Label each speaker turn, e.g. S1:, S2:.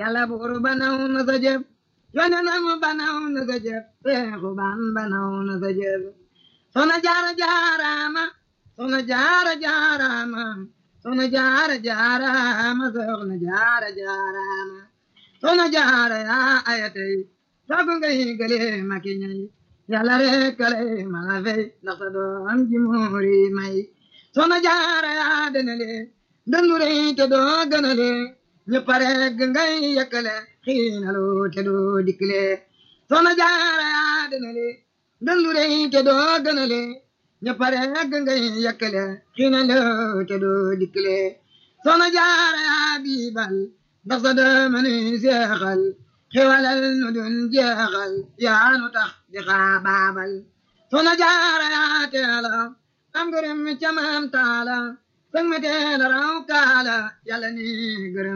S1: yàlla buur banaw na sa jëf yonenam banaw na sa jëf seexu ban banaw na sa jëf soxna jaara jaaraama soxna jaara jaaraama soxna jaara jaaraama soxna jaara jaaraama soxna jaara yaa ayatay sagu ngay gële maki ñay yàlla rek kale mala fay ndax sa doom ji muuri may soxna jaara yaa denale dandure te doo gënale ñëpp rek ngay yëkkale xiinalu te doo dikkile soxna jaara yaa denale dandure te doo gënale ñëpp rek ngay yëkkale xiinalu te doo dikkile soxna jaara yaa biibal ndax sa doom ni seexal xewalal nu dun jeexal yaa nu tax di xaabaabal soxna jaara yaa teela am gërëm ca maam taala sëg me teela raw kaala yàlla ni gërëm